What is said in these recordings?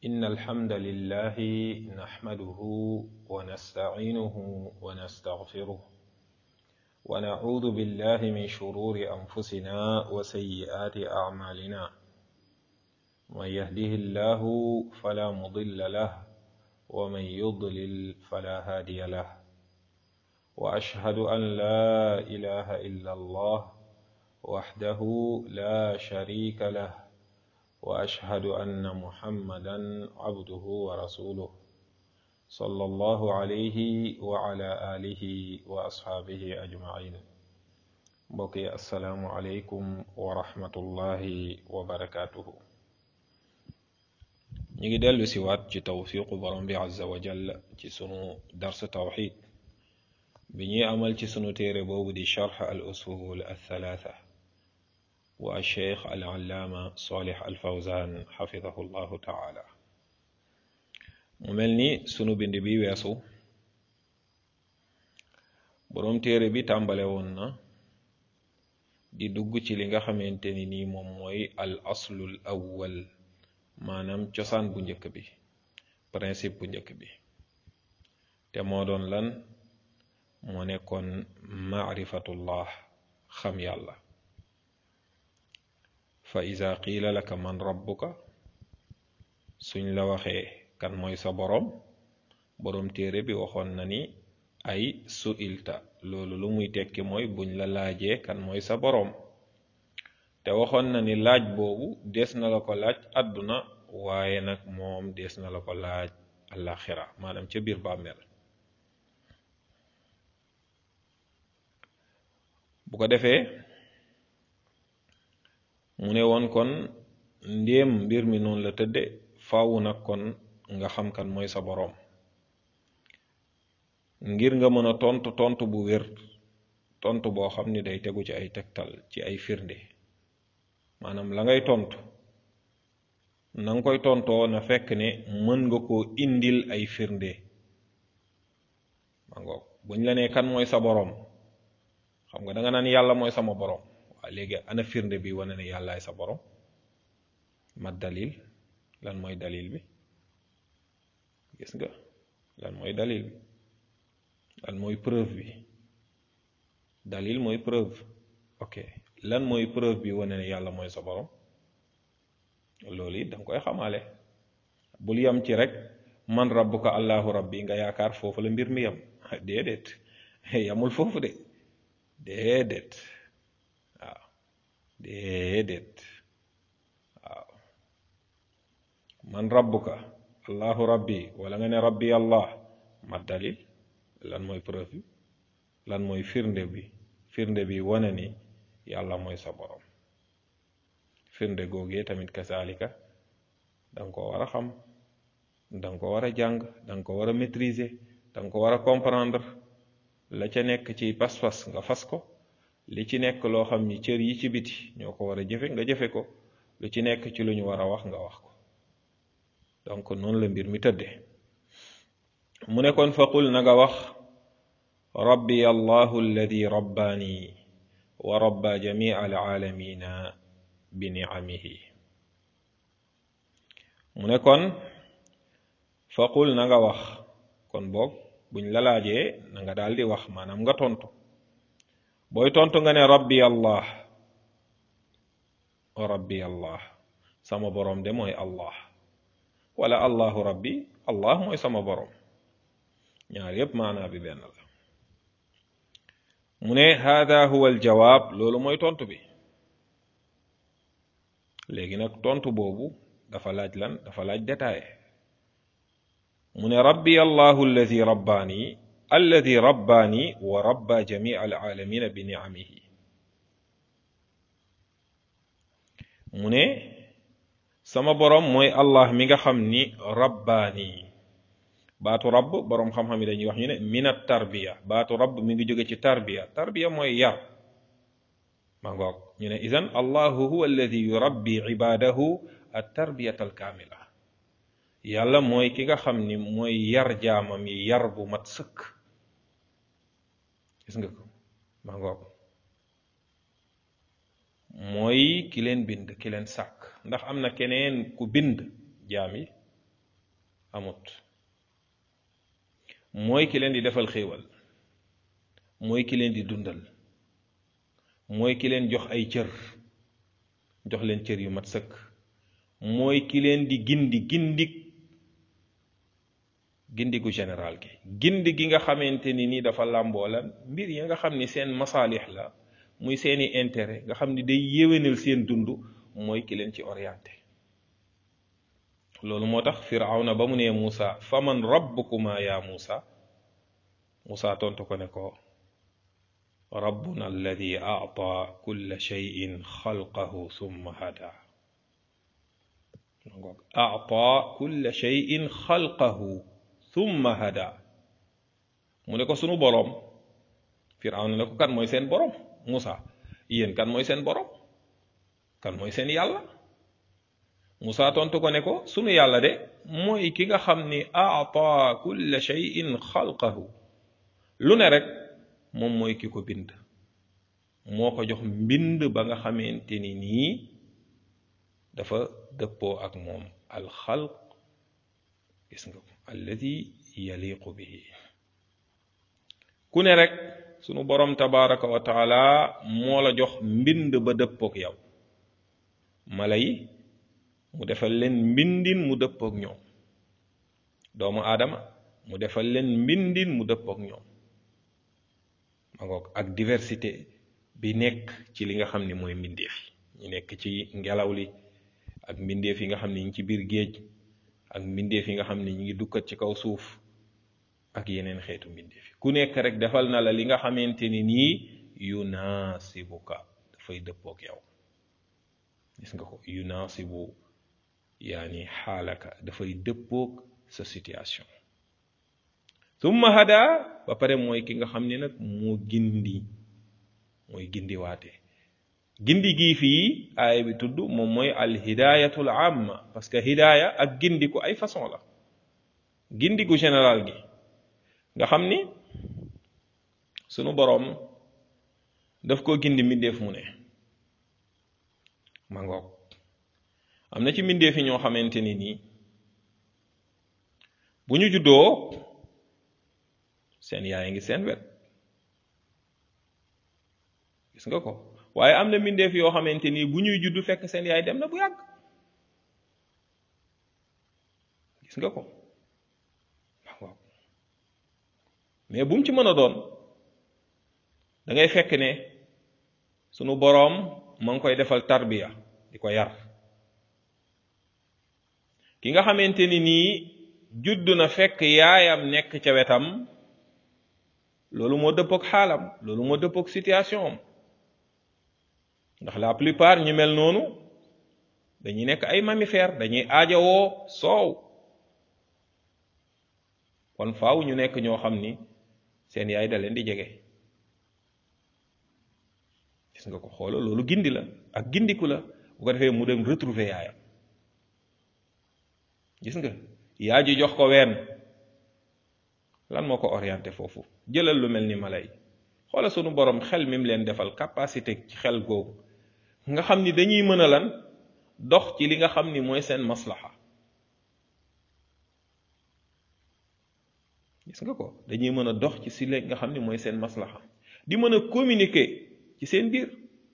إن الحمد لله نحمده ونستعينه ونستغفره ونعوذ بالله من شرور أنفسنا وسيئات أعمالنا من يهده الله فلا مضل له ومن يضلل فلا هادي له وأشهد أن لا إله إلا الله وحده لا شريك له واشهد ان محمدا عبده ورسوله صلى الله عليه وعلى اله واصحابه اجمعين بقي السلام عليكم ورحمه الله وبركاته نيجي دلو سيوات ci tawfiqu borom bi azza wa jalla ci sunu dars tawhid bi ñuy amal ci sunu téere boobu di sharh al usul al thalatha wa cheikh al allaama Salih al Fawzan xafidahu llahu taala mu mel ni sunu bind bi weesu boroom téere bi tàmbale woon na di dugg ci li nga xamante ni nii moom mooy al aslul awwal maanaam cosaan bu njëkk bi principe bu njëkk bi te moo doon lan moo nekkoon maarifatullah xam yàlla fa iza qiila laka man rabbuka suñ la waxee kan mooy sa boroom boroom téere bi waxoon na ni ay su'ilta loolu lu muy tekki mooy buñ la laajee kan mooy sa boroom te waxoon na ni laaj boobu des na la ko laaj àdduna waaye nag moom des na la ko laaj àllaxira maanaam ca biir bàmmeel bu ko defee mu ne woon kon ndéem mbir mi noonu la tëdde faawu nag kon nga xam kan mooy sa boroom ngir nga mën a tontu tontu bu wér tontu boo xam ni day tegu ci ay tegtal ci ay firnde maanaam la ngay tontu na nga koy tontoo na fekk ne mën nga koo indil ay firnde ma ngoog buñ la nee kan mooy sa boroom xam nga da nga naan yàlla mooy sama boroom waaw léegi ana firnde bi wane ne yàllaay sa borom ma dalil lan mooy dalil bi gis nga lan mooy dalil bi lan mooy preuve bi dalil mooy preuve ok lan mooy preuve bi wane ne yàlla mooy sa borom loolu it danga koy xamaale bul yam ci rek man rabbuka allahu rabbi nga yaakaar foofu la mbir mi yam déedéet yamul foofu de déedéet déedéet waaw man rabbuka allahu rabbi wala nga ne rabbi allah ma dalil lan mooy preuve bi lan mooy firnde bi firnde bi wane ni yàlla mooy sa borom firnde googee tamit kasaalika danga ko war a xam danga ko war a jàng danga ko war a maîtriser danga ko war a comprendre la ca nekk ci pas-pas nga fas ko li ci nekk loo xam ni cër yi ci biti ñoo ko war a jëfe nga jëfe ko lu ci nekk ci lu ñu war a wax nga wax ko donc noonu la mbir mi tëdde mu ne kon faqul na nga wax rabbi allahu alladi rabbaani wa rabba jamia alaalamina bi niamihi mu ne kon faqul na nga wax kon boog buñ la laajee na nga daal di wax maanaam nga tontu booy tontu nga ne rabbi allah rabbi allah sama boroom de mooy allah wala allahu rabbi allah mooy sama boroom ñaar yépp maanaa bi benn la mu ne hada huwa aljawaab loolu mooy tontu bi léegi nag tontu boobu dafa laaj lan dafa laaj détaillé mu ne rabbi allahu alladi rabbaani alladi rabbaani wa rabba jamii alaalamina bi niamihi mu ne sama boroom mooy allah mi nga xam ni rabbaani baatu rabb boroom xam-xam yi dañuy wax ñu ne min at tarbiya baatu rabb mi ngi jóge ci tarbiya tarbiya mooy yar ma ngoog ñu ne idan allahu huwa alladi yurabbi ibadahu at tarbiyata al kaamila yàlla mooy ki nga xam ni mooy yar jaamam yi yar bu mat sëkk gis nga ko ma ngoog mooy ki leen bind ki leen sàkk ndax am na keneen ku bind jaam yi amut mooy ki leen di defal xéewal mooy ki leen di dundal mooy ki leen jox ay cër jox leen cër yu mat sëkk mooy ki leen di gindi gindik gindigu général gi gindi gi nga xamante ni ni dafa làmboo la mbir yi nga xam ni seen masaalix la muy seeni intérêt nga xam ni day yéwénal seen dund mooy ki leen ci orienté loolu moo tax firawna ba mu nee Muusa faman rabbukuma ya Muusa Muusa tontu ko ne ko rabbuna alladi aata kulla cheyin xalqahu summa hada ngoog aata kulla cheyin xalqahu summa hada mu ne ko sunu boroom firawna ne ko kan mooy seen boroom Muusa yéen kan mooy seen boroom kan mooy seen yàlla Musaa tontu ko ne ko sunu yàlla de mooy ki nga xam ni aata kulla shay'in xalqahu lu ne rek moom mooy ki ko bind moo ko jox mbind ba nga xamante ni nii dafa dëppoo ak moom alxalq gis nga ko alladi yaliqu bihi ku ne rek sunu borom tabaraka wa taala moo la jox mbind ba dëppook yow mala yi mu defal leen mbindin mu dëppook ñoom doomu aadama mu defal leen mbindin mu dëppook ñoom ma ngoog ak diversité bi nekk ci li nga xam ni mooy mbindeef yi ñu nekk ci ngelaw li ak mbindeef yi nga xam ni ñu ngi ci biir géej ak mbindeef yi nga xam ni ñu ngi dukkat ci kaw suuf ak yeneen xeetu mbindeef yi ku nekk rek defal na la li nga xamante ni nii yunaasibuka dafay dëppook yow gis nga ko yunaasibu yaani xaalaka dafay dëppook sa situation summa hada ba pare mooy ki nga xam ne nag moo gindi mooy gindiwaate gindi gii fii aaya bi tudd moom mooy al hidayatul amma parce que hidaaya ak gindiku ay façon la gindiku général gi nga xam ni sunu boroom daf ko gindi mbindeef mu ne ma ngoog am na ci mbindeef yi ñoo xamante ni nii bu ñu juddoo seen yaay ngi seen wet gis nga ko waaye am na mbindeef yoo xamante ni bu ñuy juddu fekk seen yaay dem na bu yàgg gis nga ko waaw mais bu mu ci mën a doon da ngay fekk ne sunu boroom ma ngi koy defal tarbiya di ko yar ki nga xamante ni nii judd na fekk yaayam nekk ca wetam loolu moo dëppook xaalam loolu moo dëppook situation am ndax la plupart ñu mel noonu dañuy nekk ay mammifères dañuy aajowoo soow kon faaw ñu nekk ñoo xam ni seen yaay da leen di jege gis nga ko xoola loolu gindi la ak gindiku la bu ko defee mu dem retrouver yaayam gis nga yaa ji jox ko ween lan moo ko orienté foofu jëlal lu mel ni mala yi xoola sunu borom xel mi mu leen defal capacité ci xel googu nga xam ni dañuy mën a lan dox ci li nga xam ni mooy seen maslaxa gis nga ko dañuy mën a dox ci si li nga xam ni mooy seen maslaxa di mën a communiquer ci seen biir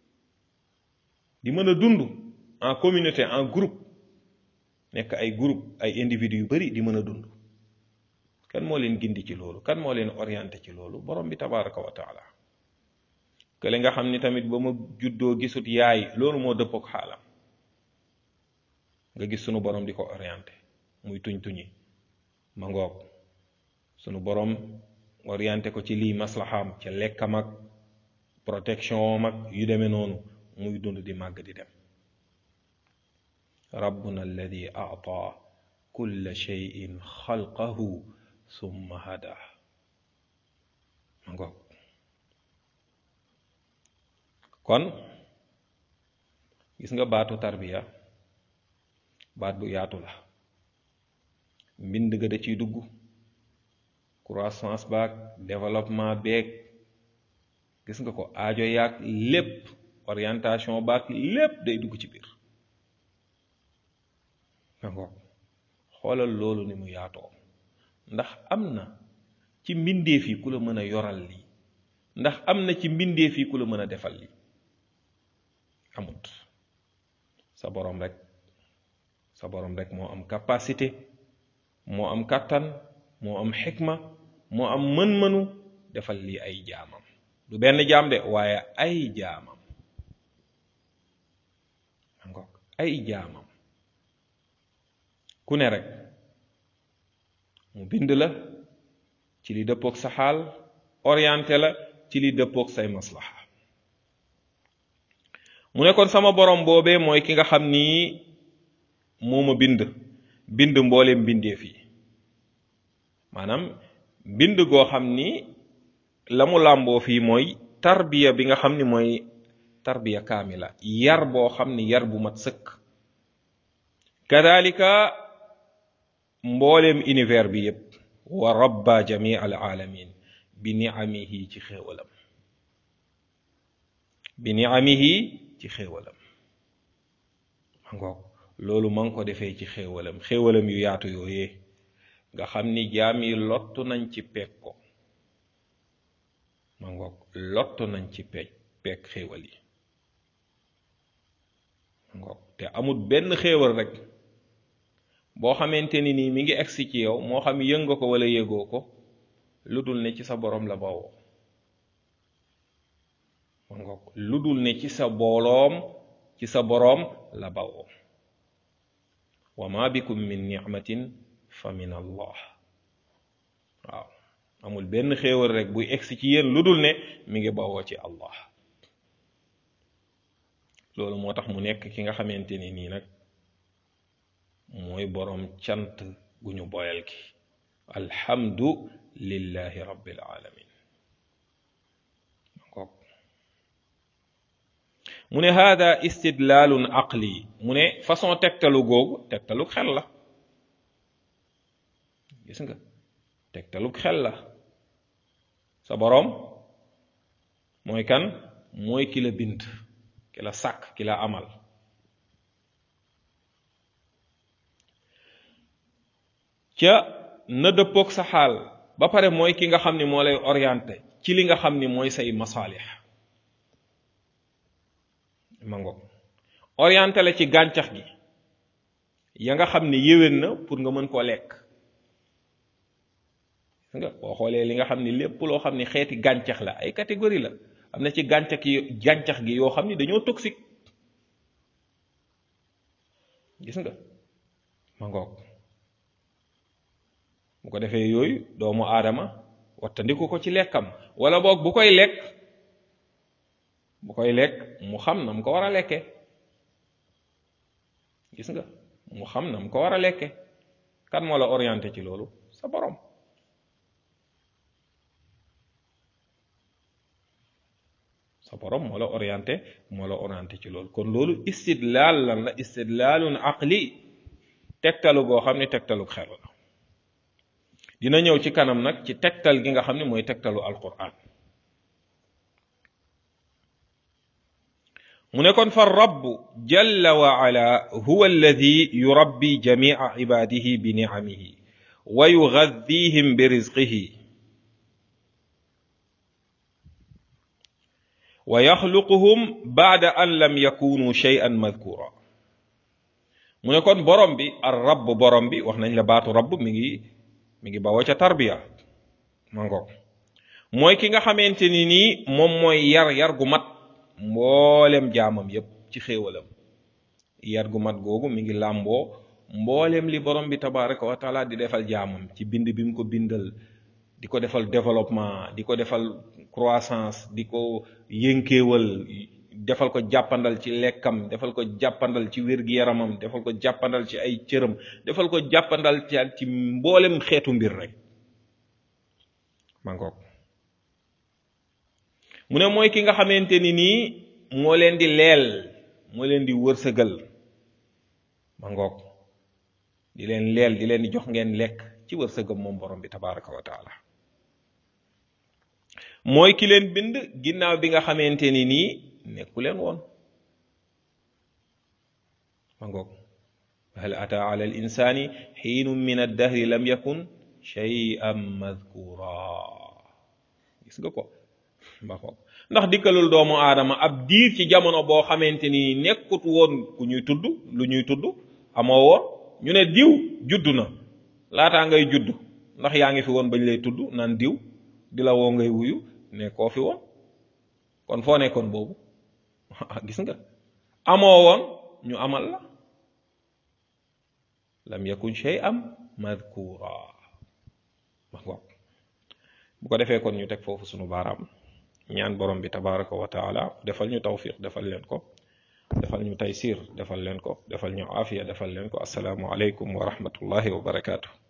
di mën a dund en communauté en groupe nekk ay groupe ay individus yu bari di mën a dund kan moo leen gindi ci loolu kan moo leen orienté ci loolu borom bi tabaraka wa taala kële nga xam ni tamit ba ma juddoo gisut yaay loolu moo dëppook xaalam nga gis sunu borom di ko orienté muy tuñ tuñi ma ngoog sunu borom orienté ko ci lii maslaxaam ca lekkam ak protection mag yu demee noonu muy dund di màgg di dem rabbuna alladi aata kulla cheyin xalqahu summa hada ma ngoog kon gis nga baatu tarbiya baat bu yaatu la mbind ga da ciy dugg croissance baag développement beeg gis nga ko aajo yaag lépp orientation baag lépp day dugg ci biir nga ngoog xoolal loolu ni mu yaatoo ndax am na ci mbindeef yi ku la mën a yoral lii ndax am na ci mbindeef yi ku la mën a defal lii amut sa borom rek sa borom rek moo am capacité moo am kàttan moo am xikma moo am mën-mënu defal lii ay jaamam du benn jaam de waaye ay jaamam ngoog ay jaamam ku ne rek mu bind la ci li dëppook sa xaal orienté la ci li dëppook say maslaxa mu ne kon sama borom boobee mooy ki nga xam ni moo ma bind bind mbooleem mbindeef yi maanaam bind goo xam ni la mu làmboo fii mooy tarbiya bi nga xam ni mooy tarbiya kaamila yar boo xam ni yar bu mat sëkk kadalika mbooleem univers bi yépp wa rabba jami al alamin bi niamihi ci xéewalam bi niamihi ci xéewalam ma ngoog loolu ma ngi ko defee ci xéewalam xéewalam yu yaatu yooyee nga xam ni jaam yi lottu nañ ci peeg ko ma ngoog lottu nañ ci peeg peeg xéewal yi ma ngoog te amul benn xéewal rek boo xamante ni nii mi ngi egsi ci yow moo xam yëg nga ko wala yëgoo ko lu dul ne ci sa boroom la bawoo ma ngoog lu dul ne ci sa booloom ci sa boroom la bawoo wa ma bikum min nicmatin fa min allah waaw amul benn xéewal rek buy egsi ci yéen lu dul ne mi ngi bawoo ci allah loolu moo tax mu nekk ki nga xamante ni nii nag mooy boroom cant gu ñu boyal ki alhamdu lillahi rabbil alamin mu ne hada istidlaalun aqli mu ne façon tegtalu googu tegtalu xel la gis nga tegtalu xel la sa boroom mooy kan mooy ki la bind ki la sàkk ki la amal ca na dëppoog sa xaal ba pare mooy ki nga xam ni moo lay orienté ci li nga xam ni mooy say masaalix ma ngoog orienté la ci gàncax gi ya nga xam ni yéwén na pour nga mën koo lekk nga boo xoolee li nga xam ni lépp loo xam ni xeeti gàncax la ay catégorie la am na ci gàncax yi gàncax gi yoo xam ni dañoo toxique gis nga ma ngoog bu ko defee yooyu doomu aadama wattandiku ko ci lekkam wala boog bu koy lekk bu koy lekk mu xam na mu ko war a lekke gis nga mu xam na mu ko war a lekke kan moo la orienté ci loolu sa borom sa borom moo la orienté moo la orienté ci loolu kon loolu istidlaal lan la istidlaalun aqli tegtalu goo xam ne tegtalu xel la dina ñëw ci kanam nag ci tegtal gi nga xam ne mooy tegtalu alquran mu ne kon fa rabb jalla wa ala huwa alladi yurabbi jamica cibaadihi bi nicamihi wa yugaddihim bi rizqihi wa yaxluquhum baada an lam yakunu shay'an madkura mu ne kon borom bi ar rabb borom bi wax nañ la baatu rabb mi ngi mi ngi bawoo ca tarbiya ma ngoog mooy ki nga xamante ni nii moom mooy yar yar gu mat mboolem jaamam yépp ci xéewalam yar gu mat googu mi ngi làmboo mboolem li borom bi tabaraka wa taala di defal jaamam ci bind bi mu ko bindal di ko defal développement di ko defal croissance di ko yënkeewal defal ko jàppandal ci lekkam defal ko jàppandal ci wér-gi-yaramam defal ko jàppandal ci ay cëram defal ko jàppandal ci ci mboolem xeetu mbir rek ma ngoog mu ne mooy ki nga xamante ni nii moo leen di leel moo leen di wërsëgal ma ngoog di leen leel di leen di jox ngeen lekk ci wërsëgam moom borom bi tabaraka wa taala mooy ki leen bind ginnaaw bi nga xamante ni nii nekku leen woon ma ngoog hal ata ala al insani xiinun min addahri lam yakun shay'an madkura gis nga ko ba ko ndax dikkalul doomu aadama ab diir ci jamono boo xamante ni nekkut woon ku ñuy tudd lu ñuy tudd amoo woon ñu ne diw judd na laataa ngay judd ndax yaa ngi fi woon bañ lay tudd naan diw di la woo ngay wuyu ne koo fi woon kon foo nekkoon boobu gis nga amoo woon ñu amal la lam yakun shay'an madkura bu ko defee kon ñu teg foofu sunu baaraam ñaan borom bi tabaraka wa taala defal ñu tawfiq defal leen ko defal ñu taysir defal leen ko defal ñu aafiya defal leen ko asalaamu aleykum wa rahmatullahi wa barakaatu